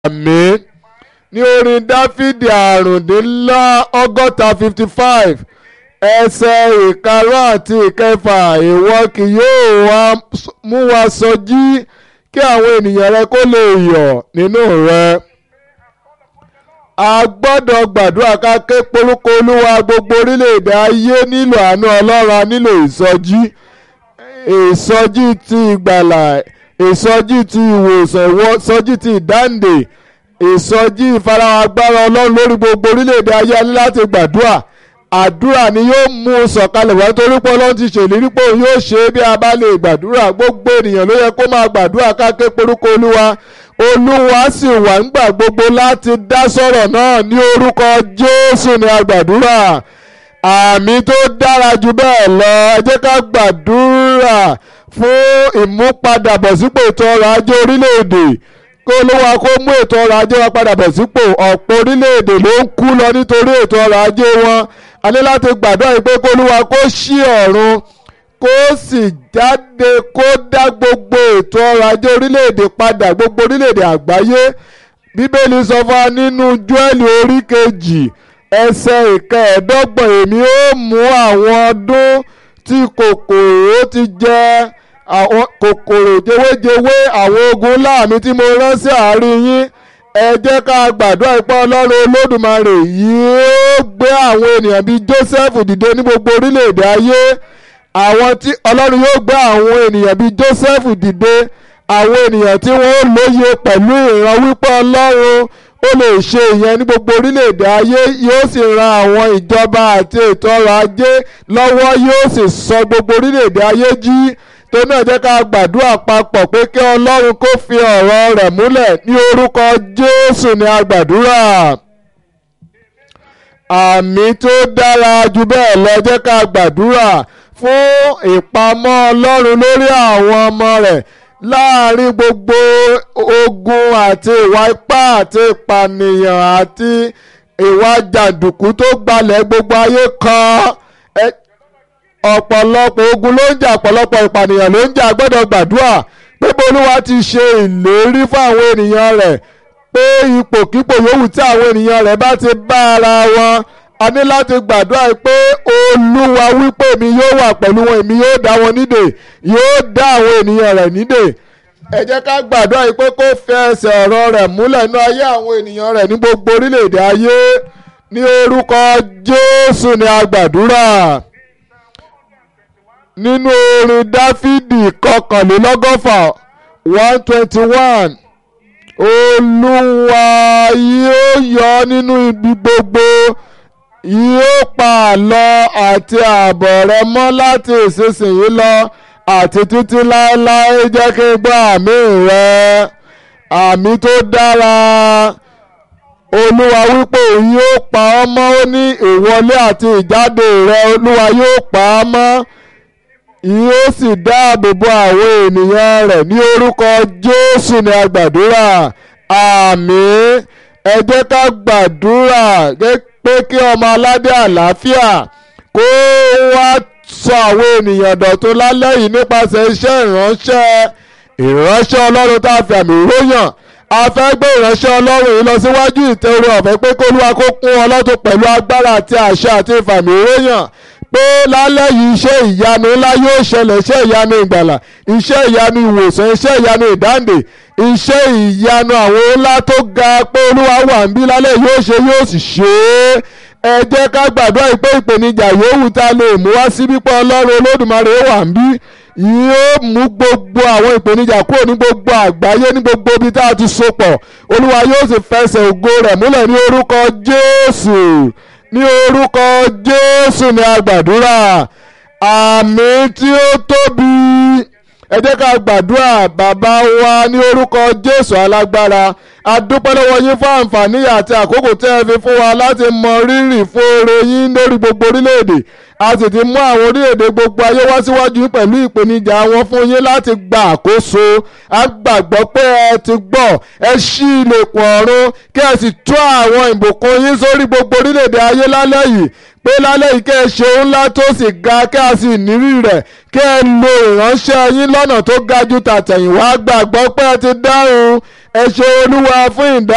àmín ní orin dáfídì àrùndínlá ọgọ́ta fifty five ẹsẹ̀ ìkarùn àti ìkẹfà ìwọ kì yóò wá mú wa sọjí kí àwọn ènìyàn rẹ kó lè yọ̀ nínú rẹ. a gbọ́dọ̀ gbàdúrà ká ké porúkọ olúwa gbogbo orílẹ̀-èdè ayé nílò àánú ọlọ́run a nílò ìsọjí ìsọjí ti ìgbàlà ìsọjí ti ìwòsàn ìsọjí ti ìdáǹdè ìsọjí ìfarahàn agbára ọlọ́run lórí gbogbo orílẹ̀-èdè ayé a ní láti gbàdúrà àdúrà ni yóò mú un sọ̀kalẹ̀ wá torí pé ọlọ́run ti ṣèlérí pé òun yóò ṣe é bí a bá lè gbàdúrà gbogbo ènìyàn ló yẹ kó máa gbàdúrà ká ké porúkọ olúwa olúwa sì wà ńgbà gbogbo láti dá sọ̀rọ̀ náà ní orúkọ jésù ní agbàdúrà àmì tó dára jù bẹ́ẹ̀ lọ ẹ jẹ́ ká gbàdúrà fún ìmúpadàbọ̀sípò ètò ọrọ̀ ajé orílẹ̀-èdè kó olúwa kó mú ètò ọrọ̀ ajé wa padà bọ̀ sípò ọ̀pọ̀ orílẹ̀-èdè ló ń kú lọ nítorí ètò ọrọ̀ ajé wọn a ní láti gbàdúrà yìí pé kó olúwa kó ṣí ọ̀run kó sì jáde kó dá gbogbo ètò ọrọ̀ ajé orílẹ̀-èdè padà gbogbo orílẹ̀-èdè àgbáyé bíbélì sọ fún wa nínú Jóẹ́lì orí kejì ẹsẹ̀ ìkẹẹ̀ẹ́dọ́gbọ̀n èmi ó mú àwọn ọdún tí kòkòrò ti jẹ àwọn kòkòrò jewéjewé àwọn ogun láàmì tí mo rán sí àárín yín ẹ jẹ́ ká gbàdúrà ipá ọlọ́run olódùmarè yóò gbé àwọn ènìyàn bíi Joseph dìde ní gbogbo orílẹ̀-èdè ayé àwọn tí ọlọ́run yóò gbé àwọn ènìyàn bíi Joseph dìde àwọn ènìyàn tí wọ́n lóye pẹ̀lú ìran wípé ọlọ́run ó lè ṣe ìyẹn ní gbogbo orílẹ̀-èdè ayé yóò sì ran àwọn ìjọba àti ètò ọrọ̀ ajé lọ́wọ́ yóò sì sọ gbogbo orílẹ̀-èdè ayé jí tó náà jẹ́ ká gbàdúrà papọ̀ pé kí ọlọ́run kó fi ọ̀rọ̀ rẹ̀ múlẹ̀ ní orúkọ jésù ní agbàdúrà àmì tó dára jù bẹ́ẹ̀ lọ jẹ́ ká gbàdúrà fún ìpamọ́ ọlọ́run lórí àwọn ọmọ rẹ̀ láàrin gbogbo ogun àti ìwà ipá àti ìpànìyàn àti ìwà jàǹdùkú tó gbalẹ̀ gbogbo ayé kan ọ̀pọ̀lọpọ̀ ogun ló ń jà ọ̀pọ̀lọpọ̀ ìpànìyàn ló ń jà gbọ́dọ̀ gbàdúrà pé bolúwa ti ṣe ìlérí fún àwọn ènìyàn rẹ̀ pé ipòkípò yòówù tí àwọn ènìyàn rẹ̀ bá ti bá ara wọn a ní láti gbàdúrà pé olúwa wípé èmi yóò wà pẹ̀lú wọn èmi yóò dá wọn nídè yóò dá àwọn ènìyàn rẹ̀ nídè ẹ jẹ́ ká gbàdúrà pé kó fẹ́ ẹsẹ̀ ọ̀rọ̀ rẹ̀ múlẹ̀ nínú ayé àwọn ènìyàn rẹ̀ ní gbogbo orílẹ̀-èdè ayé ní orúkọ jésù ni a gbàdúrà nínú orin dáfídì kọkànlélọ́gọ́fà one twenty one olúwa yóò yọ nínú ibi gbogbo yóò pa àlọ àti ààbọ̀ rẹ mọ́ láti ìsinsìnyí lọ àti títí láéláé jẹ́ kí n gbọ́ àmì rẹ àmì tó dára olúwa wípé òun yóò pa ọ́ mọ́ ó ní ìwọlé àti ìjáde rẹ olúwa yóò pa á mọ́ yóò sì dáàbò bo àwọn ènìyàn rẹ̀ ní orúkọ jésù ní agbàdúrà àmín ẹ jẹ́ ká gbàdúrà pé kí ọmọ aládé àlàáfíà kó wá sọ àwọn ènìyàn dọ̀tun lálẹ́ yìí nípasẹ̀ iṣẹ́ ìránṣẹ́ ìránṣẹ́ ọlọ́run tá a fi àmì ròyàn a fẹ́ gbé ìránṣẹ́ ọlọ́run yìí lọ síwájú ìtẹ́rù ọ̀fẹ́ pé kólúwa kó kún ọlọ́tún pẹ̀lú agbára àti àṣẹ àti ìfàmì ròyàn pé lálẹ́ yìí iṣẹ́ ìyanu ńlá yóò ṣẹlẹ̀ iṣẹ́ ìyanu ìgbàlà iṣẹ́ ìyanu ìwòsàn iṣẹ́ ìyanu ìdáǹdè iṣẹ́ ìyanu àwọn ńlá tó ga pé olúwa wà ń bí lálẹ́ yóò ṣe yóò sì ṣe é ẹ jẹ́ ká gbàdúrà pé ìpèníjà yòówù tá a lè mú wá síbí pé ọlọ́run olódùmarè wà ń bí yóò mú gbogbo àwọn ìpèníjà kúrò ní gbogbo àgbáyé ní gbogbo ibi tá a ti so pọ̀ olúwa yóò sì fẹsẹ̀ ògo rẹ̀ múlẹ̀ ní orúkọ jésù ní orúkọ jésù ní agbàdúrà àmì tí ó tóbi ẹ jẹ́ ká gbàdúrà bàbá wa ní orúkọ jésù alágbára a dúpẹ́ lọ́wọ́ yín fún àǹfààní àti àkókò tẹ́ ẹ fi fún wa láti mọ rírì fún oore yín lórí gbogbo orílẹ̀-èdè a sì ti mú àwọn orílẹ̀-èdè gbogbo ayé wá síwájú yín pẹ̀lú ìpèníjà wọn fún yín láti gba àkóso a gbàgbọ́ pé ẹ ti gbọ́ ẹ ṣí ilẹ̀kùn ọ̀run kí ẹ sì tú àwọn ìbùkún yín sórí gbogbo orílẹ̀-èdè ayé lálẹ́ yìí pé lálẹ́ yìí kẹ́ ẹ ṣe ńlá tó sì ga kí a sì nírí rẹ̀ kí ẹ lo ìránṣẹ́ yín lọ́nà tó ga ju tàtẹ̀yìnwá gbàgbọ́ pé ẹ ti dáhùn ẹ ṣe olúwa fún ìdá.